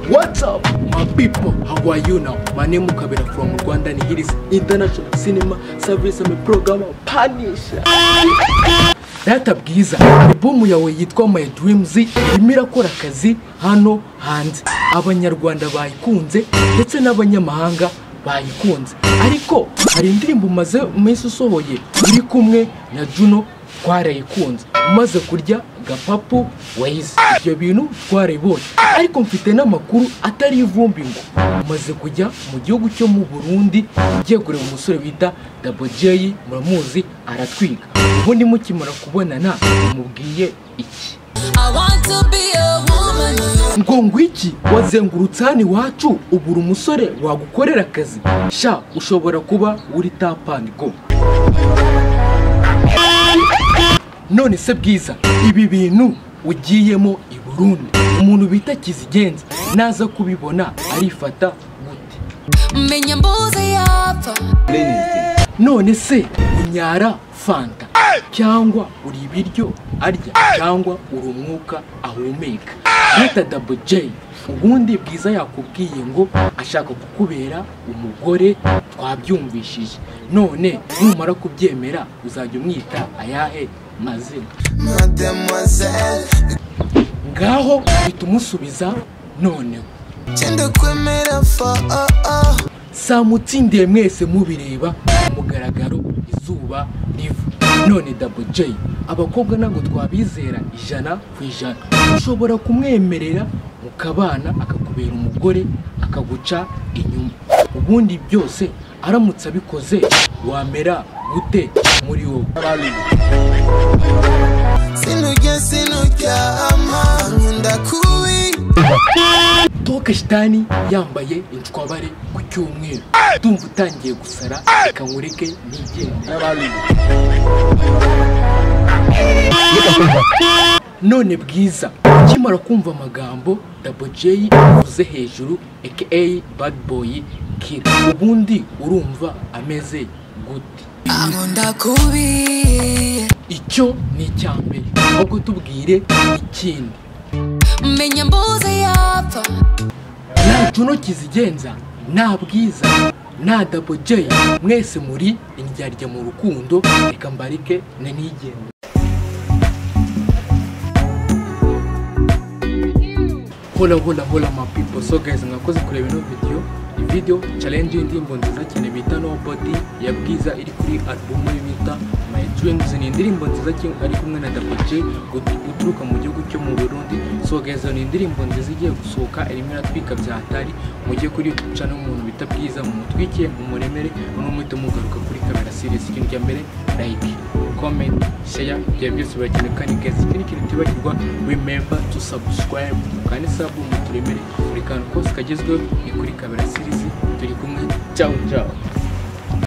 What's up, my people? How are you now? My name is Kabira from Rwanda, and here is International Cinema Service and program Panisha. Data bwiza albumu yawe yitwa My Dreams irimo irakora akazi hano hanze abanyarwanda bayikunze ndetse n'abanyamahanga bayikunze ariko hari indirimbo umaze umunsi usohoye uri kumwe na Juno twarayikunze umaze kurya agapapu wayize ibyo bintu twarabibonye ariko mfite n'amakuru atari ivumbi ngo umaze kujya mu gihugu cyo mu burundi ugiye kureba umusore bita dabo jeyi muramuzi aratwiga ubundi mukimara kubonana mubwiye iki I want to be a woman. ngo ngwiki wazengurutse hano iwacu ubura umusore wagukorera akazi sha ushobora kuba uri tapani go none se bwiza ibi bintu ugiyemo i burundi umuntu bita kizigenza naza kubibona arifata gute Menya mbuzi yapfa. none se unyara fanta cyangwa uri ibiryo arya cyangwa uri umwuka ahumeka bita dabo jeyi ubundi bwiza yakubwiye ngo ashaka kukubera umugore twabyumvishije none numara kubyemera uzajya umwita ayahe mazina Mademoiselle, ngaho uhita umusubiza noneho tenda kwemera fa oh, oh. samutsindiye mwese mubireba ku mugaragaro izuba riva none dabo jeyi abakobwa ntabwo twabizera ijana ku ijana ushobora kumwemerera mukabana akakubera umugore akaguca inyuma ubundi byose aramutse abikoze wamera gute muri wowe sinurya sinuryama nkunda kubi toke shitani yambaye inshwabare ku cyumweru ndumva utangiye gusara reka nkureke nigende none bwiza ukimara kumva amagambo dabo jeyi uvuze hejuru aka bad boy kid ubundi urumva ameze gute Ankunda kubi. icyo ni icya mbere ahubwo tubwire ikindi Menya mbuzi yapfa. nta juno kizigenza nta bwiza nta dabo jeyi mwese muri indyarya mu rukundo reka mbarike na nigende hola hola hola ma people so guys mwakoze kureba ino video iyi video challenge y'indirimbo nziza cyane bita nobody ya bwiza iri kuri album ye bita my dreams ni indirimbo nziza cyane ari kumwe na Dapper J gut- uturuka mu gihugu cyo mu Burundi so guys ni indirimbo nziza igiye gusohoka irimo iratwika bya hatari mujye kuri YouTube channel umuntu bita bwiza mumutwike mumuremere n'umuhite mugaruka kuri camera series ikintu cya mbere like comment share ibyo byose birakenewe kandi guys ikindi kintu tibagirwa remember to subscribe kandi sabu muturemere buri kantu kose kagezweho ni kuri kamera series turi kumwe ciao ciao